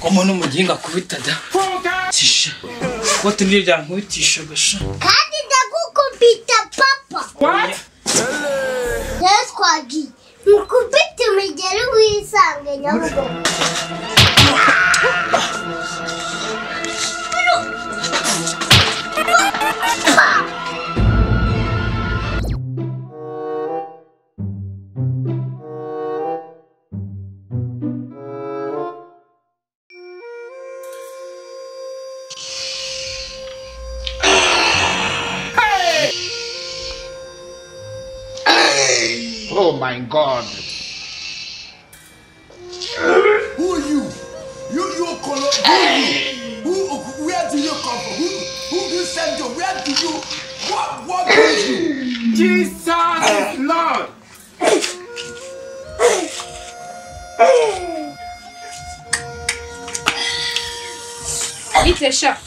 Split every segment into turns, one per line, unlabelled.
Komo n'umuginga akubita da tisha kote niryo ryankubitisha gasha
kandi ndagukubita papa rero twagiye mukubite umugeri wisange nyabugogo
Oh my God.
Who are you? You you color who are you? Who where do you come from? Who who do you send to? Where do you what what is you?
Jesus is Lord.
bite sha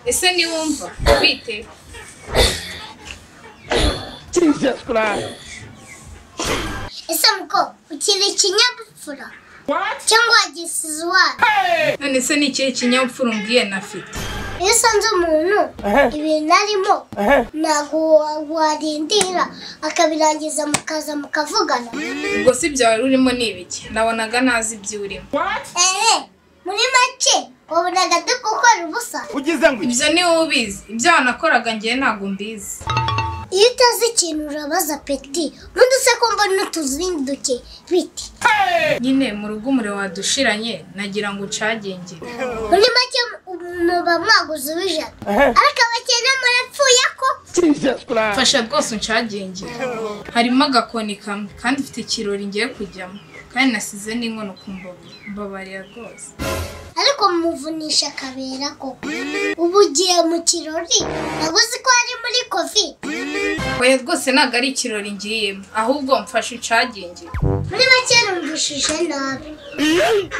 ese niwumva bite
Jesus Christ.
ese muko ukiri ikinyabupfura
What?
cyangwa wagisize iwacu
none se ni ikihe kinyabupfura umbwiye nafite
iyo usanze umuntu ibintu arimo ntabwo wa- warindira akabirangiza mukaza mukavugana
ubwo si byawe urimo ni ibiki nabonaga ntazi ibyo urimo
What?
eee muri make wabonaga turi gukora ubusa
Ugize ngo
ibyo ni wowe ubizi ibyo wanakoraga ngewe ntabwo mbizi
iyo utazi ikintu urabaza peti n'uduse ko mbona n'utuzindi duke biti
nyine mu rugo umuriro wadushiranye nagira ngo ucagenge
muri make muba mwaguze uw'ijana ariko abakene murapfuye ko
Jesus Christ.
fasha rwose uncagenge harimo agakoni kamwe kandi ufite ikirori ngiye kujyamo kandi nasize n'inkono ku mbavu mbabariye rwose
ariko muvunisha akabera koko ubu ugiye mu kirori nabuze ko ari muri covid
oya rwose ntabwo ari ikirori ngiyemo ahubwo mfashe ucagenge
muri make numvishije nabi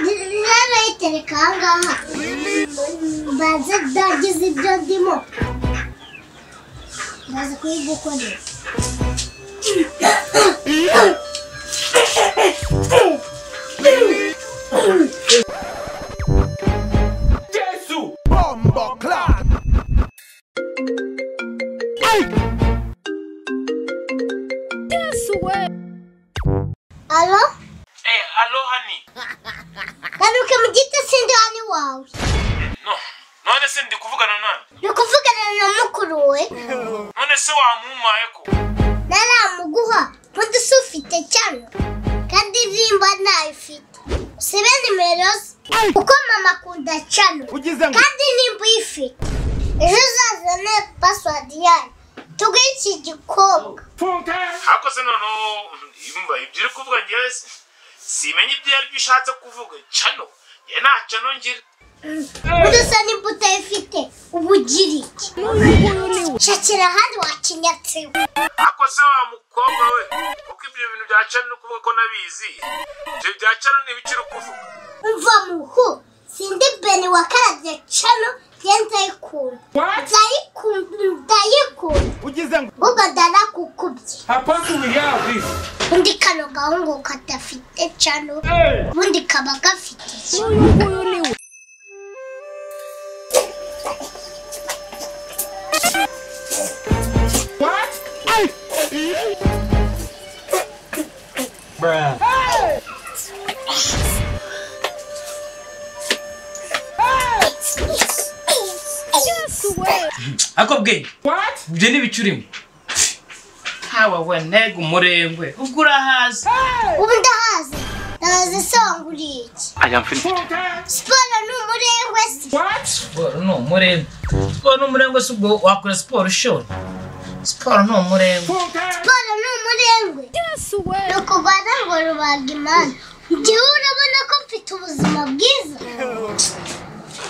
rero yitereka ahangaha mbanze ndagize ibyo ndimo ndaza kuyigukorera
Bomba clap.
alo
Eh, alo hani.
garuka mu giti sindi hano iwawe
No. None se ndi kuvugana nani?
ni ukuvugana na mukuru we
None se wamumaye ko?
naramuguha nk'udusi ufite cyane kandi nimba ntayifite usibe nimero ze kuko mama akunda cyane
Ugize ngo
kandi nimba uyifite ejo uzazane pasiwadi yayo tuguhe iki gikobwa
funka.
Ako se noneho yumva ibyo uri kuvuga ngewe si- simenya ibyo ari byo ushatse kuvuga. Cano. Ngewe nta cano ngira.
udusa nimba utayifite uba ugira iki shakira ahandi wakinyatsiwe
Ako se wa mukobwa we. Kuko ibyo bintu bya cano uri kuvuga ko nabizi. Ibyo bya cano ni ibiki uri kuvuga?
umva muhu sindi beni wakarabye cano ye ndayikunda
What?
ndayikunda ndayikunda
Ugize ngo
ubwo ndarakukubye
Apostle will hear of this.
undi kano gahungu kadafite cano
Hey.
ubundi kaba gafite iki
What?
ako bwenge
What?
ibyo ni ibiki urimo hawa we ntego umurengwe ubwo urahazi
ubu ndahazi ndahazi se wangu uri iki
Funka.
siporo ni umurengwe se
What?
siporo ni umurengwe siporo ni umurengwe si ubwo wakora siporo ushobora siporo ni umurengwe
Funka.
siporo ni umurengwe ni ukubara ngo rubaga imana njyewe urabona ko mfite ubuzima bwiza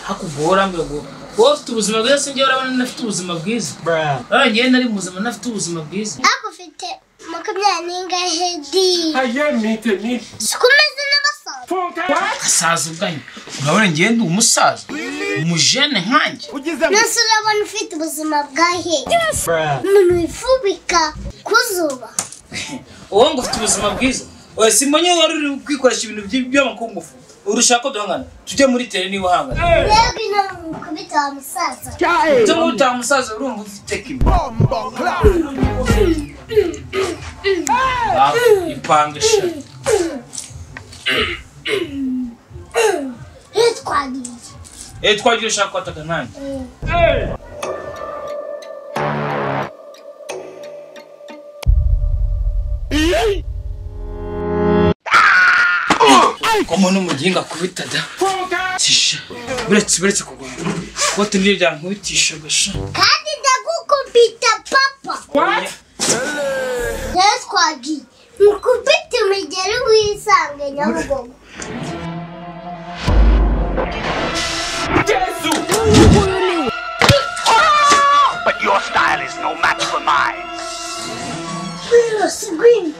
hakubwo urambiwe ngo wowe ufite ubuzima bwiza sinjye urabona nafite ubuzima bwiza ngewe nari muzima nafite ubuzima bwiza
ariko ufite makumyabiri n'ingahe di
Aye mite mi.
si uko umeze n'abasaza
Funka. What?
asaza ubwanyu urabona ngewe ndi umusaza umujene nkanjye
Ugize ngo
nonse urabona ufite ubuzima bwahe umuntu wifubika ku zuba
wowe ngo ufite ubuzima bwiza oya simonye wari uri kwikoresha ibintu by- by'amakungufu urushaho ko duhangana tujye muri tere niba uhangana
rero ino mukubita wa musaza
ujye muri utaha musaza urumva ufite kimwe Ah, ipanga eshatu
rero twagiriye
eee twagiye ushaka kwataka nanjye komo n'umuginga akubita da tisha buretse buretse kugwara ikote niryo ryankubitisha gasha
kandi ndagukubita papa rero twagiye mukubita umugeri wisange nyabugogo
But your style is no match for mine.
rero sigwini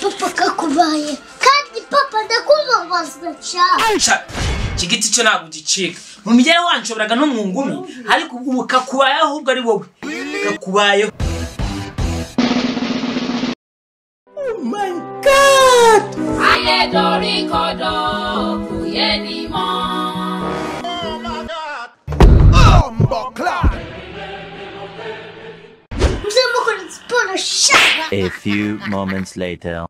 papa kakubaye kandi papa ndakubabazwa cyane
sha iki giti cyo ntabwo gicika mu migere wanyu ushoboraga no mu ngumi ariko ubu kakubayeho ahubwo ari wowe kakubayeho
muze mukora siporo shaka
A few moments later.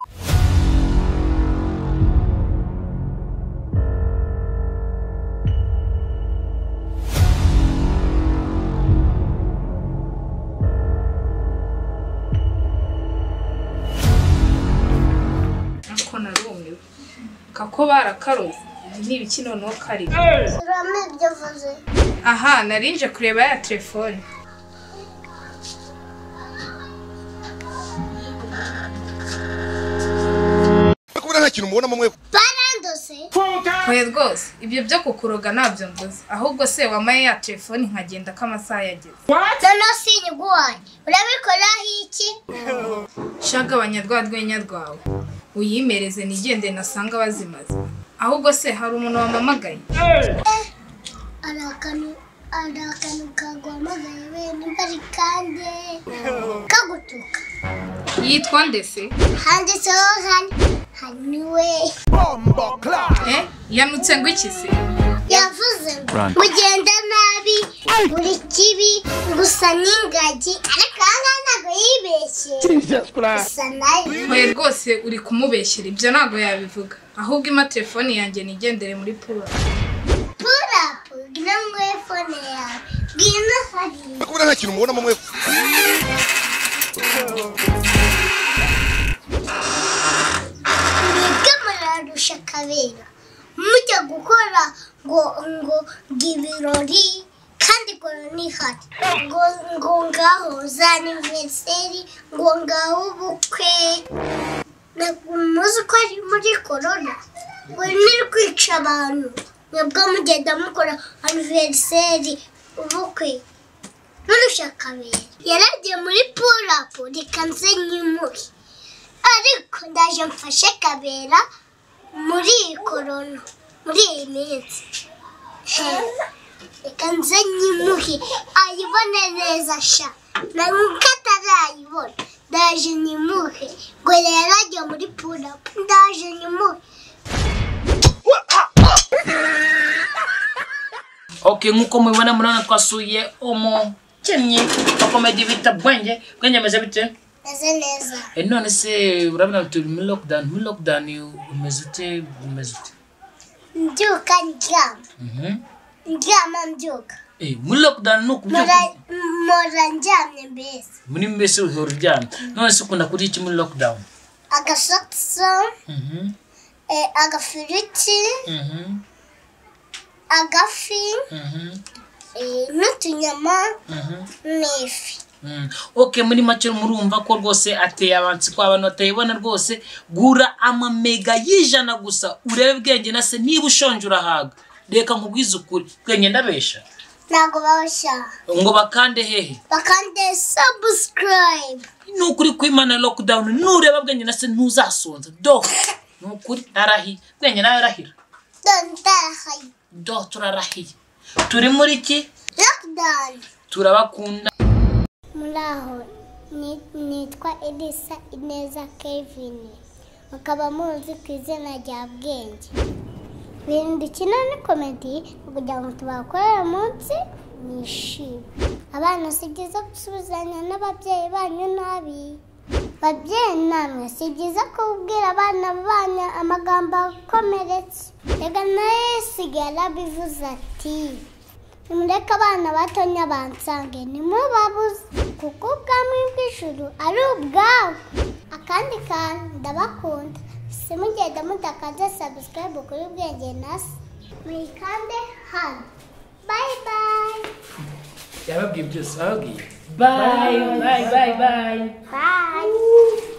ariko narumiwe kako barakaroze ni ibiki noneho kari
urame ibyo uvuze
aha narinje kureba ya telefone
kubura nta kintu mubonamo mwe
barandose
oya rwose ibyo byo kukuroga ntabyo mvuze ahubwo se wamaye ya telefone nkagenda ko amasaha yageze
noneho sinyiguhaye urabikoraho iki
shagabanya rwa rwenya rwawe uyimereze nigende nasanga bazimaze ahubwo se hari umuntu wamamagaye
hari akantu hari akantu kaguhamagaye wenda bari kandi kagutuka
yitwa ndese
handitseho hani hani we
eh yanutse ngo iki se
yavuze ngo
Run.
mugenda nabi buri kibi gusa n'ingagi ariko aha ngaha ntabwo yibeshye gusa nayo
oya rwose uri kumubeshyera ibyo ntabwo yabivuga ahubwo ima telefone yanjye nigendere muri puro
purapu ngwino nguhe fone yawe ngwino hariya
kubura nta kintu mubonamo mwe
mwebwe murarusha akabera mujya gukora ngo ngo ngo ibirori kandi kora nihari ngo ngo ngaho za aniveriseri ngo ngaho ubukwe ntabwo muzi ko ari muri korona buri muri kwica abantu mwebwe mugenda mukora aniveriseri ubukwe nurusha akabera yaragiye muri purapu reka nze nyimure ariko ndaje mfashe kabera muri iyi korona muri iyi minsi He, reka nze nyimuhe ayibone neza sha na nkuko atarayibona ndaje nyimuhe ngo rero ajya muri purapu ndaje nyimuhe
ok nk'uko mubibona murabona twasuye umukennyi wa komedi bita bwenge bwenge ameze bite
meze neza
Eh, none se urabona turi muri lockdown muri lockdown umeze ute umeze ute
mbyuka ndyama
Mhm.
ndyama mbyuka
Eh, muri lockdown ni ukubyuka
Mpora- mpora ndyamye mbese
muri mbese uhora uryamye none se ukunda kurya iki muri lockdown
agasotiso
Mhm,
eh, agafiriti
mhm,
agafi
mhm,
eh, n'utunyama
mhm,
n'ifi
mhm. ok muri make murumva ko rwose ateye abansi ko abantu batayibona rwose gura amamega y'ijana gusa urebe bwenge na se niba ushonje urahaga reka nkubwize ukuri bwenge ndabesha
ntabwo bawushyira
ngo bakande hehe
bakande sabusikarayibe
ni ukuri kwimana lockdown nureba bwenge na se ntuzasonza do ni ukuri arahiye bwenge nawe arahira
dore ndahaye
do turarahiye turi muri ki
lakidani
turabakunda
muri aho ni- nitwa edisa ineza kevin mukaba muzi ku izina rya bwenge ibintu dukina ni komedi ni kugira ngo tubakorere munsi mwishime abana si byiza gusubizanya n'ababyeyi banyu nabi babyeyi namwe si byiza kubwira abana banyu amagambo akomeretsa reka nayo yisigara bivuze ati nimureke abana batonya bansange ntimubabuze kuko ubwami bw'ijuru ari ubwabo akandi kantu ndabakunda simugenda mutakaze sabusikarayibu kuri bwenge nasi muyikande hano bayi bayi
yababwiye byose bababwiye bayi bayi bayi bayi
bayi